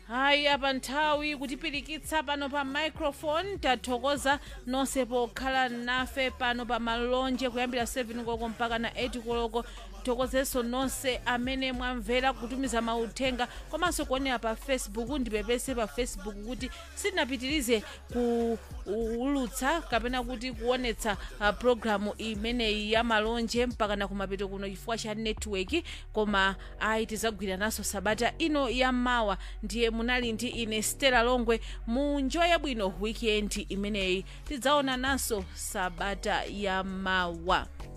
hayi apa nthawi kutipirikitsa pano pa microphone tathokoza nonse pokhala nafe pano pa malonje kuyambira 7 koloko mpaka na 8 koloko thokozenso nonse amene mwamvera kutumiza mauthenga komanso kuonera pa facebook ndipepese pa facebook kuti sitinapitirize kuulutsa kapena kuti kuonetsa uh, programu imeneyi ya malonje mpaka na kumapeto kuno chifukwa cha network koma ayi tidzagwirananso sabata ino ya mawa ndiye munali ndi ine stela longwe munjoye bwino weekend imeneyi tidzaonananso sabata ya mawa